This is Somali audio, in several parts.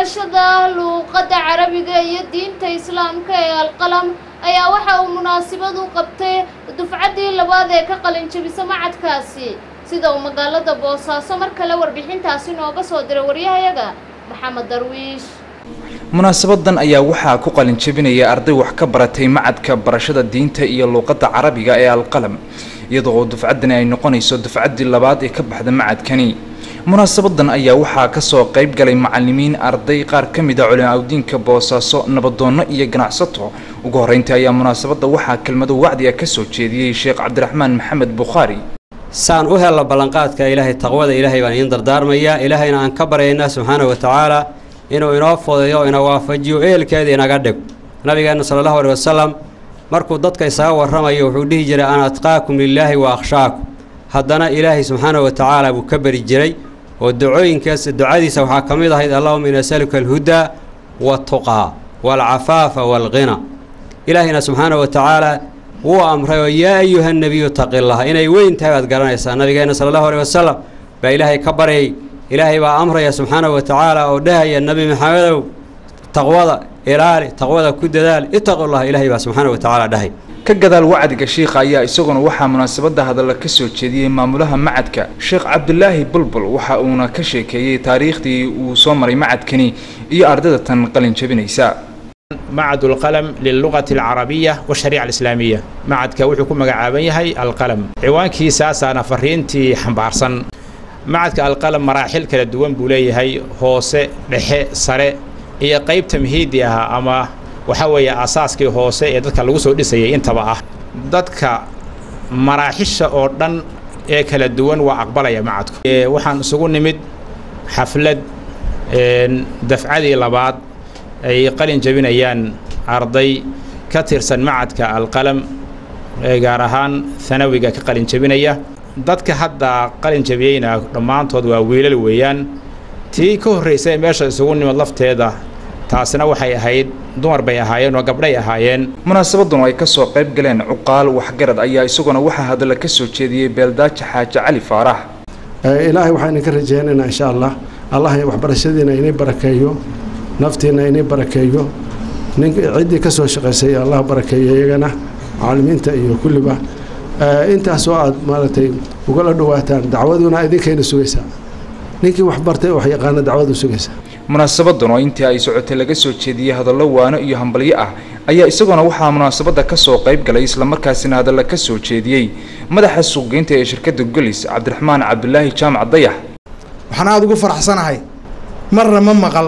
barashada luuqadda carabiga iyo diinta islaamka ee alqalam ayaa waxa uu munaasabad u qabtay dufcaddii labaad ee ka qalin jebisa macadkaasi sida uu magaalada boosaaso mar kale warbixintaasi nooga soo diray waryahayaga maxamed darwiish munaasabadan ayaa waxaa ku qalin jebinaya arday wax ka baratay macadka barashada diinta iyo luuqadda carabiga ee alqalam iyadoo oo dufcaddani ay noqonayso dufcaddii labaad ee ka baxda macadkani munaasabadan ayaa waxaa kasoo qayb galay macalimiin arday qaar ka mid a culimaadudiinka boosaaso nabadoonno iyo ganacsato ugu horreyntii ayaa munaasabadda waxaa kelmado wacdiga ka soo jeediyey sheekh cabdiraxmaan maxamed bukhaari saan u helno ballanqaadka ilaahay taqwada ilaahay baan idiin dardaarmayaa ilaahayna aan ka baryaynaa subxaana wa tacaala inuu inoo fudeeyo ina waafajiyo ehelkeeda inaga dhig nabigeenna sala allahu aleh wasalam markuu dadka isaga warramayo wuxuu dhihi jiray ana atqaakum lilaahi wa akhshaakum haddana ilaahay subxaana wa tacaala buu ka beri jiray oo ducooyinkaas ducadiisa waxaa ka mid ahayd allahuma in asaluka alhudaa waaltuqaa waalcafaafa waalghina ilaahayna subxaana wa tacaala wuu amray oo yaa ayuha nebiyu taqillaha inay weyn tahay baad garanaysaa nabigeenna sala allahu aleh wasalam baa ilaahay ka baryay ilaahay baa amraya subxaana wa tacaala oo dhahaya nebi maxamedow taqwada ilaali taqwada ku dadaal itaqullah ilaahay baa subxaana wa tacaala dhahay ka gadaal wacdiga shiikha ayaa isaguna waxaa munaasabadda hadalla ka soo jeediyey maamulaha macadka sheekh cabdulaahi bulbul waxa uuna ka sheekeeyey taariikhdii uu soo maray macadkani iyo ardayda tan qalin jebinaysa معهد القلم للغة العربية والشريعة الإسلامية معهد كوحو كما قعابن يهي القلم عوان كي ساسا نفرينتي حنبارسن معهد القلم مراحل كلا دوان بولي هي هوسة لحي سري إيا قيب تمهيدي أما وحاوية أساسكي هوسة إيا دادك اللغوصو ديسي انتبا دادك مراحش أوردن إيا كلا دوان وأقبليا معهد وحان سقون نمد حفلة دفعادي لبعض ay qalin jebinayaan arday ka tirsan macadka alqalam ee gaar ahaan hanawiga ka qalin jebinaya dadka hadda qalin jebiyeyna dhammaantood waa wiilal weeyaan tii ka horraysay meesha isugu nimid lafteeda taasina waxay ahayd dumar bay ahaayeen oo gabdhay ahaayeen munaasabadan oo ay kasoo qayb galeen cuqaal waxgarad ayaa isaguna waxaa hadalla ka soo jeediyey beeldaaja xaaji cali faarax ilaahay waxaan idinka rajeynaynaa insha allah allah waxbarashadiina inay barakeeyo naftiina inay barakeeyo nin ciddii ka soo shaqaysay allah barakeeyo iyagana macallimiinta iyo kulliba intaasoo aad maaragtay ugala dhawaataan dacwaduna idinkayna sugaysaa ninkii wax bartay wax yaqaana dacwadu sugaysaa munaasabadan oo intii ay socotay laga soo jeediyey hadallo waano iyo hambalyo ah ayaa isaguna waxaa munaasabadda ka soo qayb galay islamarkaasina hadalla ka soo jeediyey madaxa suuqgeynta ee shirkadda golis cabdiraxmaan cabdulaahi jaamac dayax waxaan aada ugu faraxsanahay marna ma maqal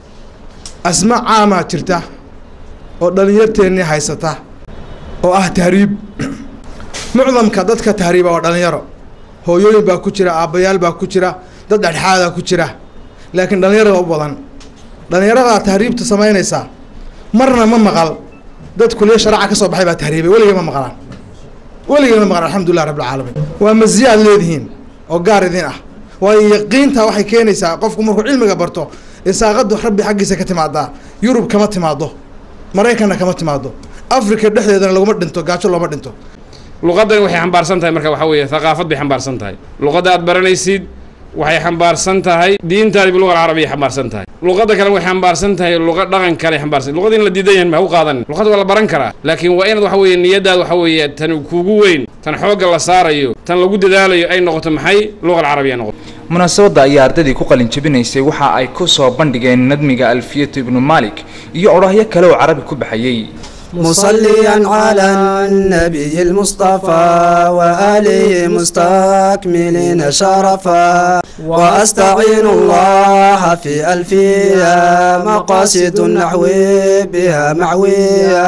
asma caamaa jirta oo dhallinyarteennii haysata oo ah tahriib mucdamka dadka tahriiba waa dhallinyaro hooyooyin baa ku jira aabbayaal baa ku jira dad dhexdhexaadaa ku jira laakiin dhallinyarada u badan dhallinyaradaa tahriibta samaynaysaa marna ma maqal dad kuliya sharaaca ka soo baxay baa tahriibay weligay ma maqlaan weligay ma maqlaan alxamdulilah rabbilcaalamiin waa masiya aad leedihiin oo gaar idin ah waayo yaqiinta waxay keenaysaa qofku markuu cilmiga barto isaaqadu rabbi xaggiisa ka timaadaa yurub kama timaado maraykanna kama timaado africa dhexdeedana laguma dhinto gaajo looma dhinto luqaddani waxay xambaarsan tahay marka waxaa weeye thaqaafad bay xambaarsan tahay luqadda aad baranaysid waxay xambaarsan tahay diintaadiba luqa alcarabiya xambaarsan tahay luqadda kale waxay xambaarsan tahay luqa dhaqan kale xambaarsan luqada in la diidan yahan ma u qaadanin luqadda waa la baran karaa laakiin waa inaad waxa weeye niyadaada waxa weeye tan kuugu weyn tan xoogga la saarayo tan lagu dadaalayo ay noqoto maxay luqa alcarabiya noqoto munaasabadda ayaa ardaydii ku qalin jebinaysay waxa ay ku soo bandhigeen nadmiga alfiyatu ibnu maalik iyo odhahyo kale oo carabi ku baxayey مصليا على النبي المصطفى وآله مستكملين شرفا وأستعين الله في ألفية مقاصد النحو بها معوية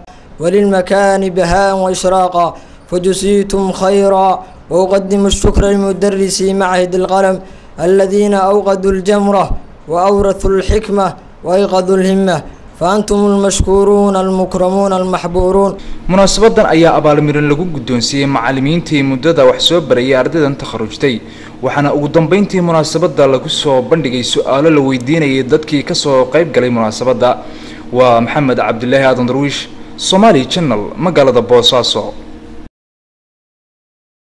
وللمكان بهاء وإشراقا فجزيتم خيرا وأقدم الشكر للمدرس معهد القلم الذين أوقدوا الجمرة وأورثوا الحكمة وأيقظوا الهمة فأنتم المشكورون المكرمون المحبورون munaasabadan ayaa abaalmarin lagu guddoonsiiyey macallimiintii muddada wax soo barayay ardaydan takharujtay waxaana ugu dambeyntii munaasabadda lagu soo bandhigay su-aalo la weydiinayay dadkii ka soo qayb galay munaasabadda waa maxamed cabdilaahi aadan darwiish somaali channel magaalada boosaaso